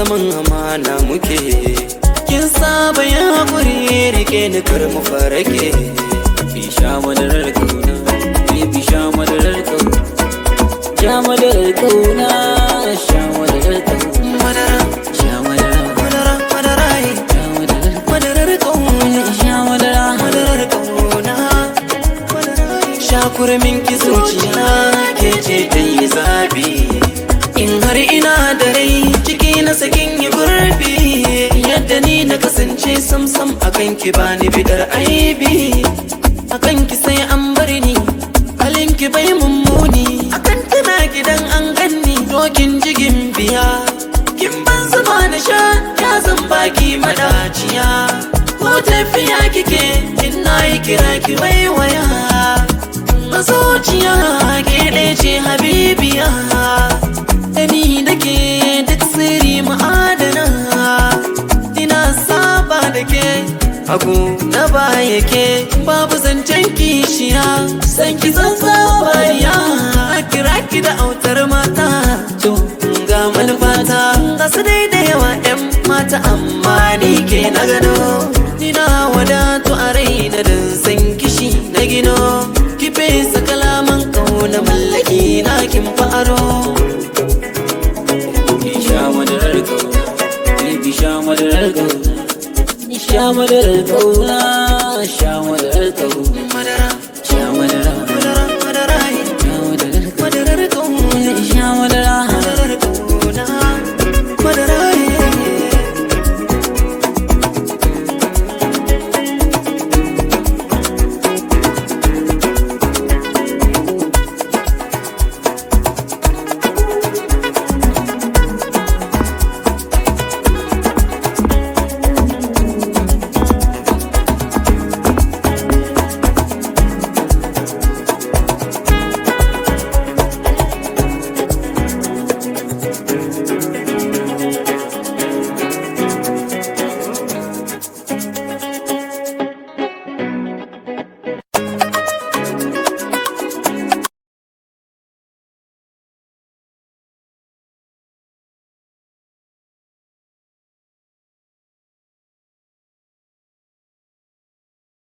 zaman amana muke kin saba ya haƙuri rike ni kar mu farake bisha madarar kauna bisha madarar kauna sha madarar kauna sha madarar kauna madara sha madara madara madara sha madarar madarar kauna sha madara madarar kauna sha kurmin ki zuciya ke ce ta yi zabi in har ina da rai ciki na sakin yi gurbi yadda ni na kasance samsam akan ki bani bidar aibi akan ki sai an bar ni halin ki bai mummuni akan tana gidan an ganni dokin jigin biya kin ban zuba na sha ya zan baki madaciya ko tafiya kike in na yi kira ki waiwaya mazuciya ke ɗaya ce habibiya da ni da ke duk sirri ma'adana ina saba da ke hagu na baya ke babu zancen kishiya san ki san sabariya kira ki da autar mata to ga manufata ga su dai da yawa 'yan mata amma ni ke na gado ina wadatu